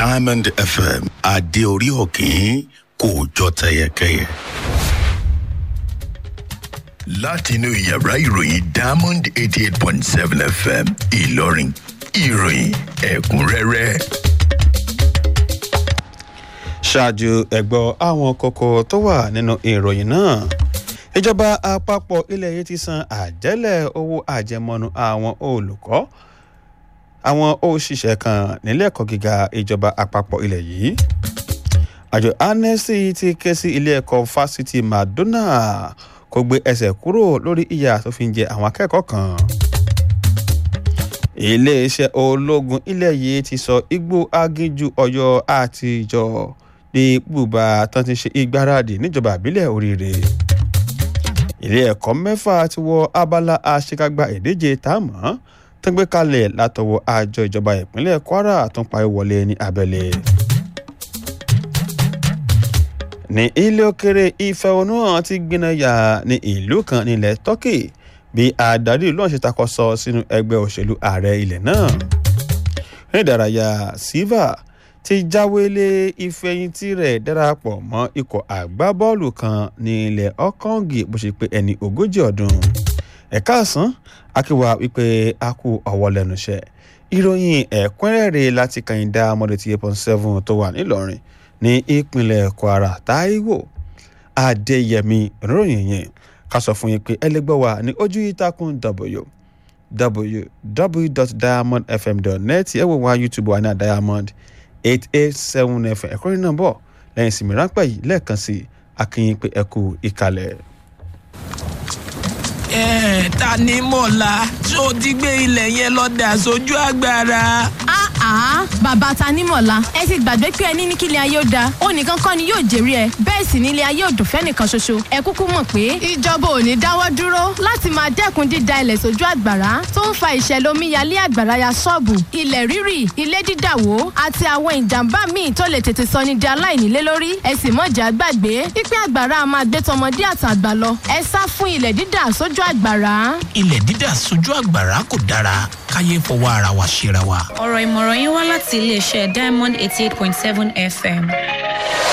diamond fm adé orí òkín kò jọ tẹyẹkẹyẹ. látinú yàrá ìròyìn diamond eighty eight point seven fm ìlọrin ìròyìn ẹ̀kúnrẹ́rẹ́. ṣáájú ẹ̀gbọ́ àwọn kókó tó wà nínú ìròyìn náà ìjọba àpapọ̀ ilẹ̀ yìí ti san àjẹ́lẹ̀ owó àjẹmọ́nú àwọn olùkọ́ àwọn òṣìṣẹ́ kan nílé ẹ̀kọ́ gíga ìjọba àpapọ̀ ilẹ̀ yìí àjọ anẹ́sì ti ké sí ilé ẹ̀kọ́ fásitì madonna kó gbé ẹsẹ̀ kúrò lórí ìyà tó fi ń jẹ àwọn akẹ́kọ̀ọ́ kan iléeṣẹ́ ológun ilẹ̀ yìí ti sọ igbó aginjù ọ̀yọ́ àtijọ́ ní bùbá tán ti ṣe ìgbáradì níjọba àbílẹ̀ oríire ilé ẹ̀kọ́ mẹ́fà ti wọ abala àṣekágbá ìdíje táàmù tó gbé kalẹ̀ látọwọ́ àjọ ìjọba ìpínlẹ̀ kwara tó ń parí wọlé ní abẹ́lé. ní ilé òkèrè ìfẹ̀hónúhàn ti gbìnàyà ní ìlú kan nílẹ̀ turkey bí adarí ìlú ọ̀hún ṣe takọsọ sínú ẹgbẹ́ òṣèlú ààrẹ ilẹ̀ náà. ní ìdárayá silva ti jáwélé ìfẹ̀yìntì rẹ̀ darapọ̀ mọ́ ikọ̀ àgbábọ́ọ̀lù kan ní ilẹ̀ ọ̀kàngì bó ṣe pé ẹni ogójì ọdún. ẹ̀ka àsán akíwá wípé a kú ọwọ́ lẹ́nu iṣẹ́ ìròyìn ẹ̀kúnrẹ́rẹ́ láti kàyìndà mọ́dẹ̀tì eight point seven tó wà nílọrin ní ìpínlẹ̀ kwara taiwo adéyẹmí ìròyìn yẹn ká sọ fún yín pé ẹlẹgbẹ́ wa ní ojú ìtàkùn w www.diamondfm.net ẹ wò wá youtube wa ní diamond eight eight seven fm ẹ̀kọ́ nínú bọ̀ lẹ́yìn ìsinmi ráńpẹ́ yìí lẹ́ẹ̀kan sí akínyìn pé ẹ kú ìkàlẹ̀. ẹ ta ni mọ̀lá tí o ti gbé ilẹ̀ yẹn lọ dà sójú agbára. àá bàbá tanímọ̀lá ẹ ti gbàgbé pé ẹni ní kílẹ̀ ayé ó da ó nìkan kọ́ ni yóò jèrè ẹ bẹ́ẹ̀ sì nílé ayé òdùn fẹ́nìkan ṣoṣo ẹ kúkú mọ̀ pé ìjọba ò ní dáwọ́ dúró láti máa dẹ́kun dída ilẹ̀ sójú àgbàrá tó ń fa ìṣẹ̀lẹ̀ omíyalé àgbàrá ya ṣọ́ọ̀bù ilẹ̀ rírì ilé dídàwó àti àwọn ìjàmbá míì tó lè tètè sọ ní di aláìnílé lórí ẹ sì mọ̀jà gbàgbé pípẹ́ àgbàrá máa gbé tọmọdé àtàgbà lọ ẹ sá fún ilẹ̀ dídà sójú àgbàrá. ilẹ̀ dídà sójú àgbàrá kò dára káyé fọwọ́ ara wa ṣera wa. ọ̀rọ̀ ìmọ̀ràn yín wá láti iléeṣẹ́ diamond eighty eight point seven fm.